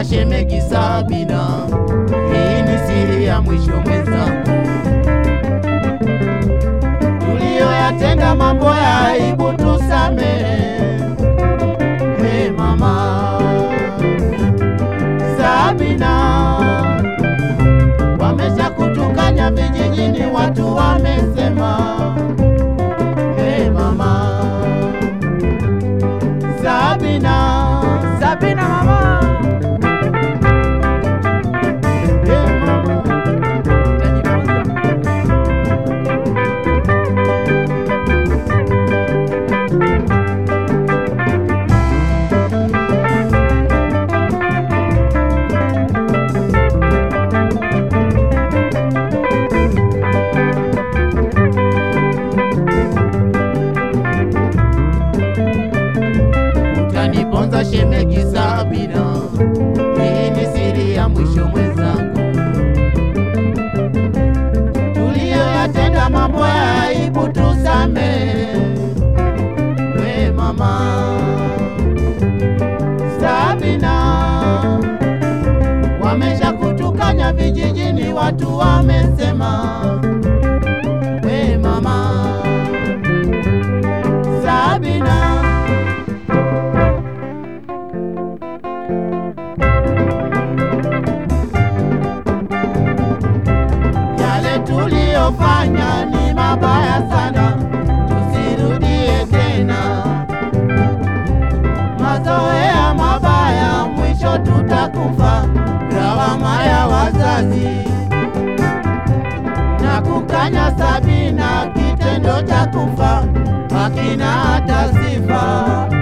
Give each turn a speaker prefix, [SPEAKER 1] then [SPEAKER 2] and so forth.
[SPEAKER 1] Utaniponza shemegi Sabina, hii ni siri ya mwisho mwenzangu. Tuliyoyatenda mambo ya aibu tusamehe, hey mama Sabina, wamesha kutukanya vijijini, watu wamesema, hey mama Sabina,
[SPEAKER 2] Sabina mama,
[SPEAKER 1] hey mama.
[SPEAKER 2] utajifunza.
[SPEAKER 1] Utaniponza shemegi Sabina, hii ni siri ya mwisho mwenzangu. Tuliyoyatenda mambo ya aibu tusamehe, we mama Sabina, wamesha kutukanya vijijini, watu wamesema, we mama Sabina. Yale tuliyofanya ni mabaya sana, tusirudie tena. Mazoea mabaya, mwisho tutakufa. Lawama ya wazazi na kukanya Sabina, kitendo cha kufa hakina hata sifa.